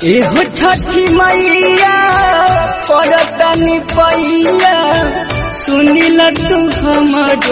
एहो छठी मैया पड़तनी पैया सुनिल तू हमारो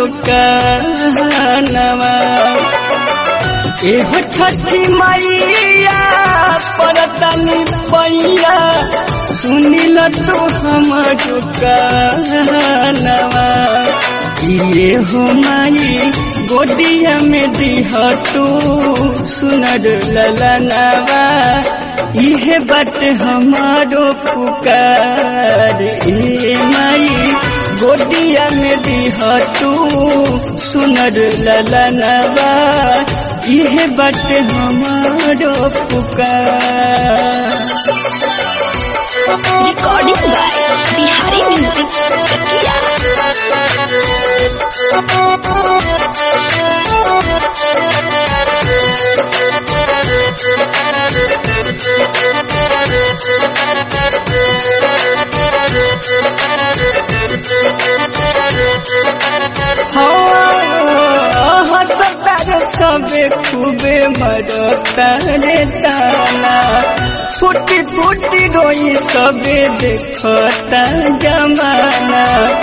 कहनवा एहो छठी मैया पड़तनी पैया सुनिल तू हमारो कहनवा ये हो माई गोदिया में दिह तू सुनर ललनवा इहे बात हमारो पुकार ए माई गोदिया में दिह तू सुनर ललनवा इहे बात हमारो पुकार Recording by Bihari Music Chakia. हसतार सबे खूबे मरतारे ताना फुटी फुटी रोई सबे देखता जमाना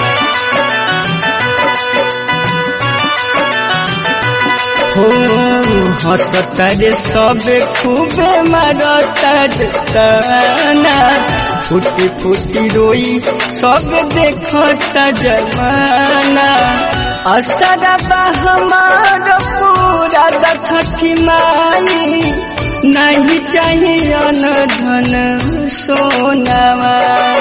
हो हसतारे सबे खूबे मरतार ताना फुटी फुटी रोई सब देखता जमाना असरबा हमार पूरा छठी माई नहीं चाहिए धन सोनावा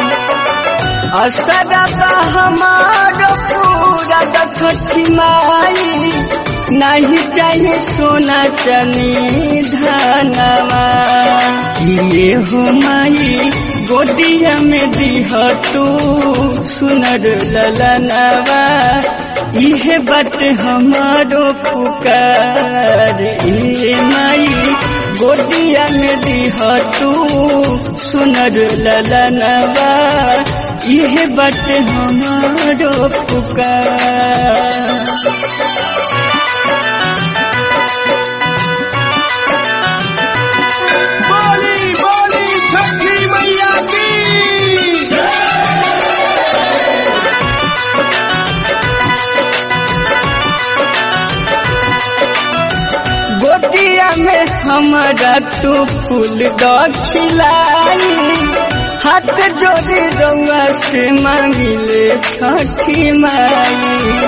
असरबा हमार पूरा छठी माई नहीं चाहिए सोना चनी धनवा ये हो माई गोदिया में दिह तू सुनर ललनवा इहे बात हमारो पुकार ए माई गोदिया में दिह तू सुनर ललनवा इहे बात हमारो पुकार बोली बोली छठी मैया की गोदिया में हमारा तू फूल खिलाई हाथ जोड़ी रउआ से मांगिले छठी माई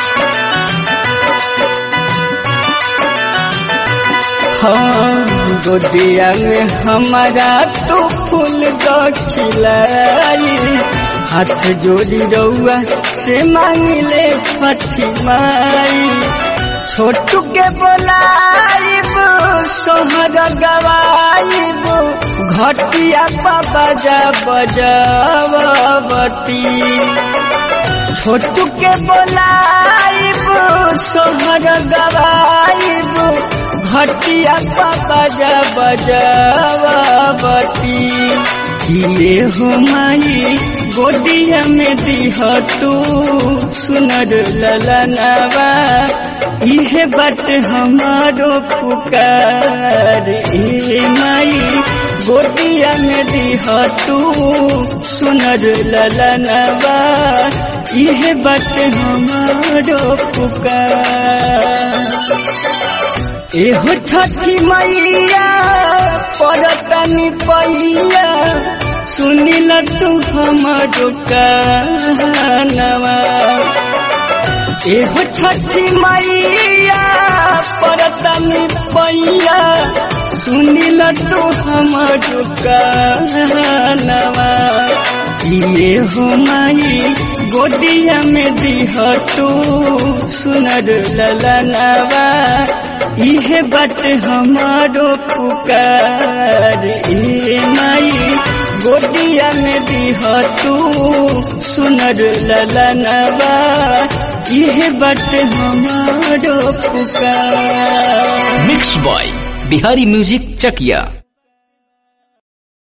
हाँ गोदिया में हमारा तू फूल खिलाई हाथ जोड़ी रउआ से मांगिले छठी माई छोटू के बोलाइब सोहर गवाइब घटिया बजा बजावती छोटू के बोलाइब सोहर गवाइब घटिया बजा बजावती ये हो माई गोदिया में दिह तू सुनर ललनवा इहे बात हमारो पुकार ए माई गोदिया में दिह तू सुनर ललनवा इहे बात हमारो पुकार एहो छठी मैया पड़तनी पैया सुनिल तू हमारो कहनवा एहो छठी मैया पड़तनी पैया सुनिल तू हमारो कहनवा ये हो माई गोदिया में दिह तू सुनर ललनवा इहे बात हमारो पुकार ए माई गोदिया में दिह तू सुनर ललनवा इहे बात हमारो पुकार मिक्स बॉय बिहारी म्यूजिक चकिया